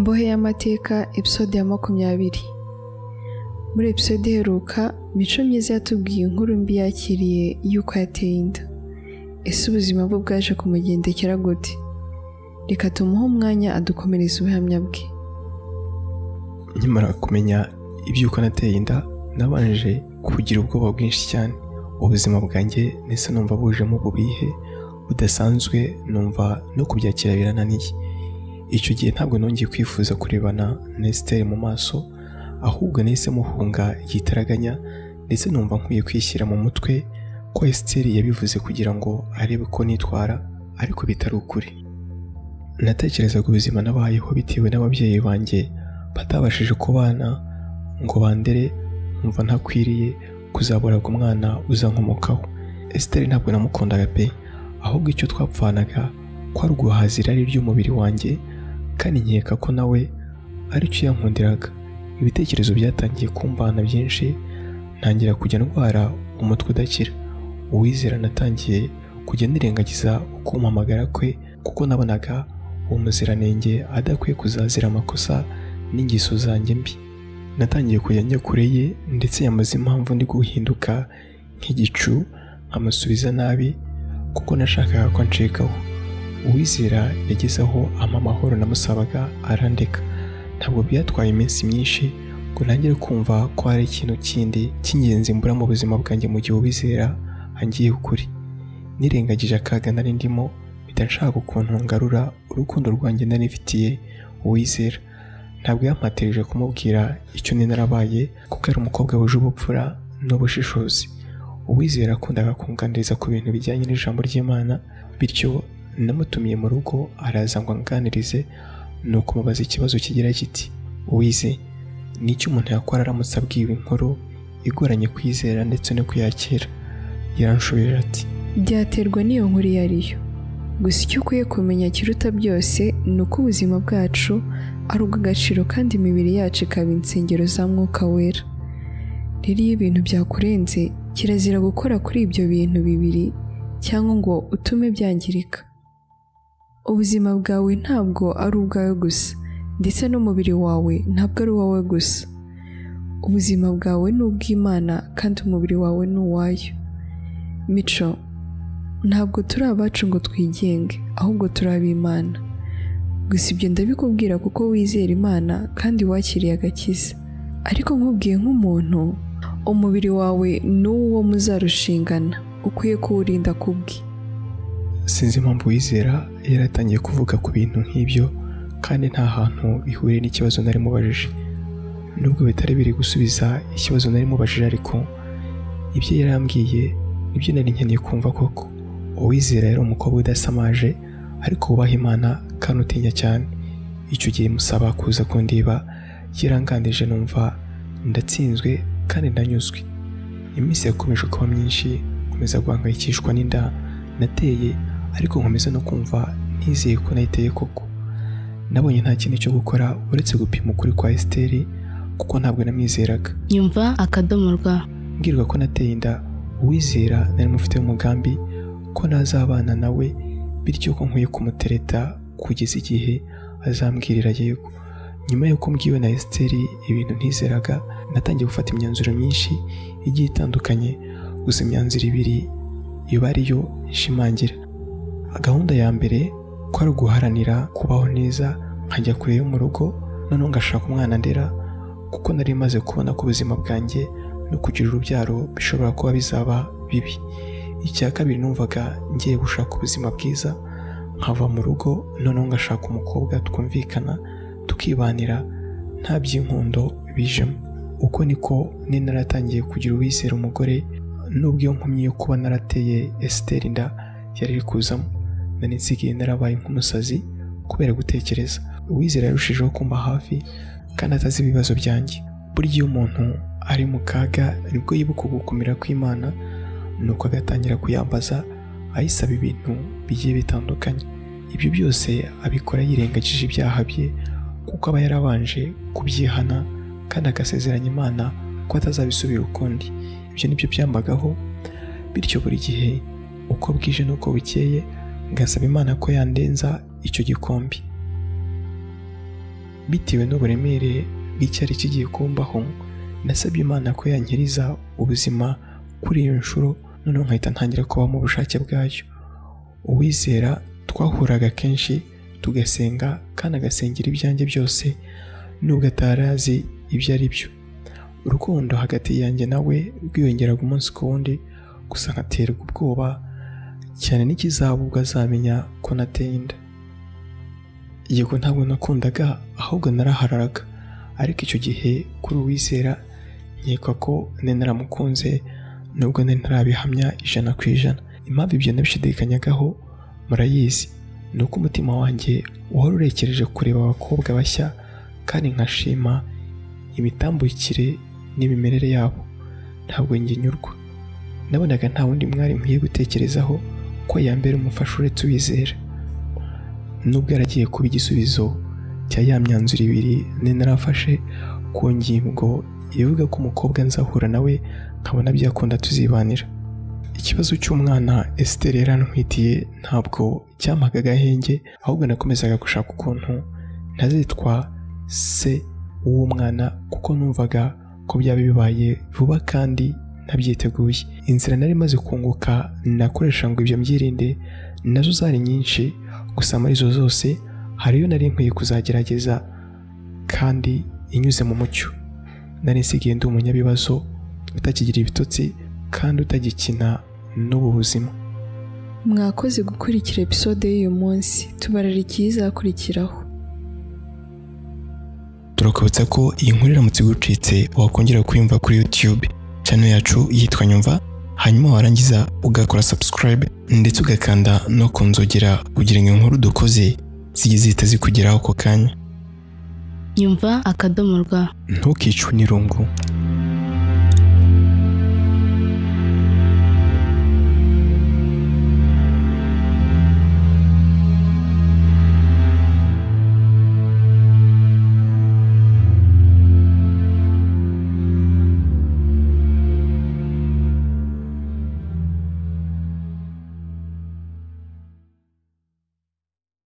y'amateka episode ya makumyabiri muri episode iheruka mico myiza yatubwiye inkuru mbi yakiriye y'uko yateye inda ese ubuzima bwe bwaje kumugendekera gute reka tumuhe umwanya adukomereza ubuhamya bwe nkimara kumenya iby'uko nateye inda nabanje kugira ubwoba bwinshi cyane ubuzima bwanjye ndetse numva bujemo ububihe budasanzwe numva no kubyakira birananiye icyo gihe ntabwo nongeye kwifuza kurebana na esiteri mu maso ahubwo nahise muhunga igitaraganya ndetse numva nkwiye kwishyira mu mutwe ko esiteri yabivuze kugira ngo arebe ko nitwara ariko bitari ukuri natekerezaga ubuzima nabayeho bitewe n'ababyeyi banjye batabashije kubana ngo bandere nkumva ntakwiriye kuzaburaga umwana uzankomokaho esiteri ntabwo namukundaga pe ahubwo icyo twapfanaga ko ari uguhaza irari ry'umubiri wanjye kandi nkeka ko nawe aricyo yankundiraga ibitekerezo byatangiye kumbana byinshi ntangira kujya ndwara umutwe udakira uwizera natangiye kujya nirengagiza ukumpamagara kwe kuko nabonaga uwo muziranenge adakwiye kuzazira amakosa n'ingeso zanjye mbi natangiye kujya njya kure ye ndetse yamaze impamvu ndi guhinduka nk'igicu nkamusubiza nabi kuko nashakaga ko ncikaho uwizera yageze aho amahoro namusabaga arandeka ntabwo byatwaye iminsi myinshi ngo ntangire kumva ko hari ikintu kindi cy'ingenzi mbura mu buzima bwanjye mu gihe uwizera angiye ukuri nirengagije akaga nari ndimo bitanshaka ukuntu ngarura urukundo rwanjye nari mfitiye uwizera ntabwo yampatirije kumubwira icyo ni narabaye kuko ari umukobwa wuje ubupfura n'ubushishozi uwizera akundaga kunganiriza ku bintu bijyanye n'ijambo ry'imana bityo namutumiye mu rugo araza ngo anganirize ni ukumubaza ikibazo kigira kiti wize ni icyo umuntu yakora aramutse abwiwe inkuru igoranye kwizera ndetse no kuyakira yaranshubije ati byaterwa n'iyo nkuru iyo ari yo gusa icyo ukwiye kumenya kiruta byose ni uko ubuzima bwacu ari ubw'agaciro kandi imibiri yacu ikaba insengero za mwuka wera rero iyo ibintu byakurenze kirazira gukora kuri ibyo bintu bibiri cyangwa ngo utume byangirika ubuzima bwawe ntabwo ari ubwawe gusa ndetse n'umubiri wawe ntabwo ari uwawe gusa ubuzima bwawe ni ubw'imana kandi umubiri wawe ni uwayo mico ntabwo turi abacu ngo twigenge ahubwo turi ab'imana gusa ibyo ndabikubwira kuko wizera imana kandi wakiriye agakiza ariko nkubwiye nk'umuntu umubiri wawe ni uwo muzarushingana ukwiye kuwurinda kubwe sinzi impamvu wizera yaratangiye kuvuga ku bintu nk'ibyo kandi nta hantu bihuriye n'ikibazo nari mubajije nubwo bitari biri gusubiza ikibazo nari mubajije ariko ibyo yarambwiye nibyo nari nkeneye kumva koko uwizera yari umukobwa udasamaje ariko wubaha imana kandi utinya cyane icyo gihe musaba kuza kundiba yarangandije numva ndatsinzwe kandi ndanyuzwe iminsi yakomeje kuba myinshi nkomeza guhangayikishwa n'inda nateye ariko nkomeza no kumva ntizeye ko nayiteye koko nabonye nta kindi cyo gukora uretse gupima ukuri kwa esiteri kuko ntabwo namwizeraga nyumva akadomo rwa mbwirwa ko nateye inda uwizera nari mufite umugambi ko nazabana nawe bityo ko nkwiye kumutereta kugeza igihe azambwirira yego nyuma y'uko mbwiwe na esiteri ibintu ntizeraga natangiye gufata imyanzuro myinshi igiye itandukanye gusa imyanzuro ibiri iba ariyo nshimangira gahunda ya mbere ko ari uguharanira kubaho neza nkajya kure yo mu rugo noneho ngashaka umwana ndera kuko nari maze kubona ko ubuzima bwanjye no kugira urubyaro bishobora kuba bizaba bibi icya kabiri numvaga ngiye gushaka ubuzima bwiza nkava mu rugo noneho ngashaka umukobwa twumvikana tukibanira nta by'inkundo bijemo uko niko ni naratangiye kugira uwizera umugore nubwo iyo nkomyi yo kuba narateye esiteri inda yari iri kuzamo nari nsigaye narabaye nk'umusazi kubera gutekereza uwizera yarushijeho kumba hafi kandi atazi ibibazo byanjye burya iyo umuntu ari mu kaga nibwo yibuka ugukomera kw'imana nuko agatangira kuyambaza ayisaba ibintu bigiye bitandukanye ibyo byose abikora yirengagije ibyaha bye kuko aba yarabanje kubyihana kandi agasezeranya imana ko atazabisubira ukundi ibyo ni byo byambagaho bityo buri gihe uko bwije n'uko bukeye ngasaba imana ko yandenza icyo gikombe bitewe n'uburemere bw'icyari kigiye kumbaho nasabye imana ko yankiriza ubuzima kuri iyo nshuro noneho nkahita ntangira kuba mu bushake bwayo uwizera twahuraga kenshi tugasenga kandi agasengera ibyanjye byose nubwo atarazi ibyo ari byo urukundo hagati yanjye nawe rwiyongeraga umunsi ku wundi gusa nkaterwa ubwoba cyane n'ikizaba ubwo azamenya ko nateye inda yego ntabwo nakundaga ahubwo narahararaga ariko icyo gihe kuri uwizera nkeka ko nari naramukunze nubwo nari ntarabihamya ijana ku ijana impamvu ibyo nabishidikanyegaho murayizi ni uko umutima wanjye wari urekereje kureba abakobwa bashya kandi nkashima imitambukire n'imimerere yabo ntabwo njye nyurwa nabonaga nta wundi mwari nkwiye gutekerezaho ko yambera umufasha uretse uwizera nubwo yaragiye kuba igisubizo cya ya myanzuro ibiri nari narafashe ku ngingo ivuga ko umukobwa nzahura nawe nkabona byakunda tuzibanira ikibazo cy'umwana esiteri yarantwitiye ntabwo cyampaga agahenge ahubwo nakomezaga gushaka ukuntu ntazitwa se w'uwo mwana kuko numvaga ko byaba bibaye vuba kandi ntabyiteguye inzira nari maze kunguka nakoresha ngo ibyo mbyirinde nazo zari nyinshi gusa muri izo zose hari iyo nari nkwiye kuzagerageza kandi inyuze mu mucyo nari nsigaye ndi umunyabibazo utakigira ibitotsi kandi utagikina n'ubu buzima mwakoze gukurikira episode y'uyu munsi tubarara ikizakurikiraho turakubutsa ko iyi nkuru iramutse igucitse wakongera kuyumva kuri YouTube channel yacu yitwa Nyumva hanyuma warangiza ugakora subscribe ndetse ugakanda no ku nzogera kugira ngo inkuru dukoze zijye zihita zikugeraho ako kanya nyumva akadomo rwa ntukicwe n'irungu